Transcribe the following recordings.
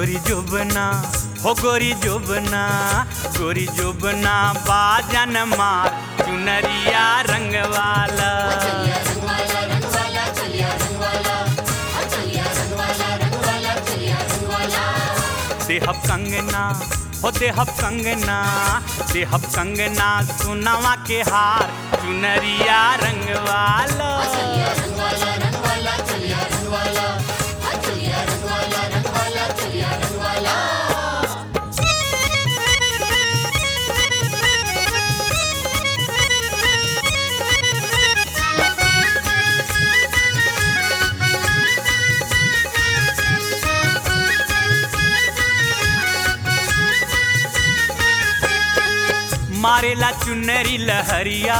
गोरी जोबना हो गोरी जोबना गोरी जोबना बाजन मार चुनरिया रंग वाला चलिया रंग वाला रंग वाला चलिया रंग वाला आ चलिया रंग वाला रंग वाला चलिया रंग वाला देहब कंगना हो देहब कंगना देहब कंगना सुनवा के हार चुनरिया रंग वाला चलिया रंग वाला रंग वाला चलिया रंग वाला आ चलिया रंग वाला रंग वाला चलिया रंग वाला मारेला चुनरी लहरिया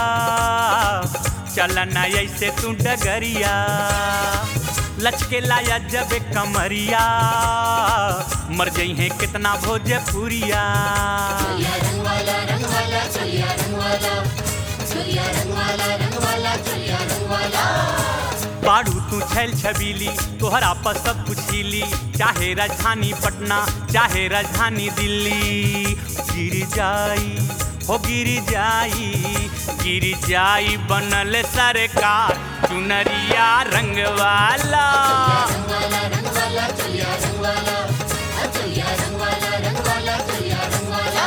चलना ऐसे तू डगरिया लचकेला या जब कमरिया मर जई है कितना भोजपुरिया चलिया रंग वाला रंग वाला चलिया रंग वाला चलिया रंग वाला रंग वाला चलिया रंग वाला बाड़ू तू छैल छबीली तोहरा पर सब कुछ हिली चाहे राजधानी पटना चाहे राजधानी दिल्ली गिर जाई हो गिर जाई गिर जाई बनल सरकार चुनरिया रंग वाला रंग वाला रंग वाला चलिया रंग वाला आ चलिया रंग वाला रंग वाला चलिया रंग वाला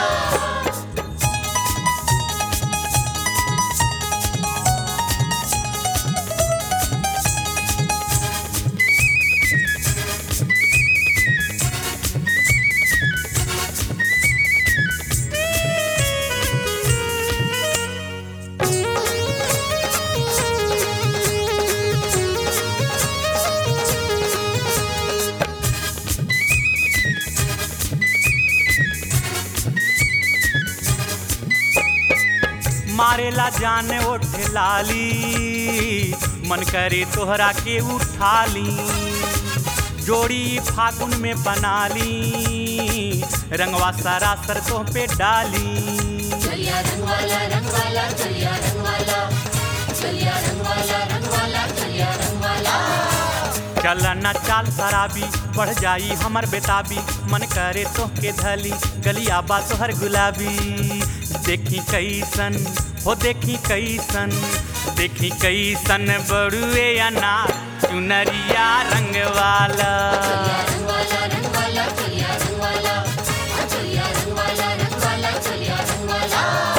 मारेला जान ओठ लाली मन करे तोहरा के उठा ली जोड़ी फागुन में बना ली रंगवा सरासर तो पे डाली चलिया रंग वाला रंग वाला चलिया रंग वाला चलिया रंग वाला रंग वाला चलिया रंग वाला चलना चाल शराबी बढ़ जाई हमर बेताबी मन करे तो के धली गलिया बा तोहर गुलाबी देखी कैसन हो देखी कैसन देखी कैसन बड़ुए अनार चुनरिया रंग वाला चलिया रंग वाला रंग वाला चलिया रंग वाला आ चलिया रंग वाला रंग वाला चलिया रंग वाला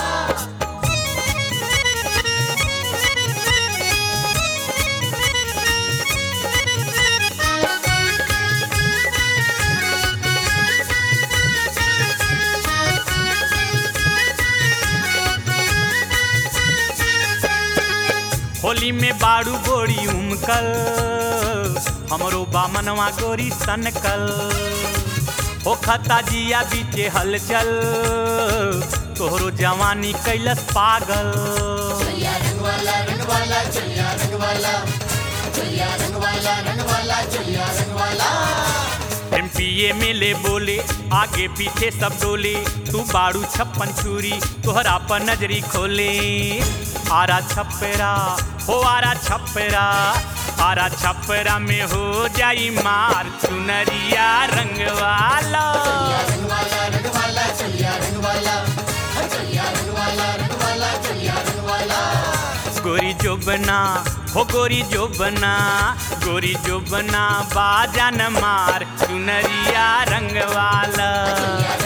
होली में बाड़ू गोरी उमकल हमरो बामनवा गोरी सनकल हो खता जिया बीचे हलचल तोहरो जवानी कैलस पागल चलिया रंग वाला रंग वाला चलिया रंग वाला चलिया रंग वाला रंग वाला चलिया रंग वाला एम पी ए मिले बोले आगे पीछे सब डोले तू बाड़ू छप्पन छुरी तोहरा पर नजरी खोले आरा छपरा हो आरा छपरा आरा छपरा में हो जाई मार चुनरिया रंग वाला चलिया रंग वाला रंग वाला चलिया रंग वाला आ चलिया रंग वाला रंग वाला चलिया रंग वाला गोरी जोबना हो गोरी जोबना गोरी जोबना बाजन मार चुनरिया रंग वाला चलिया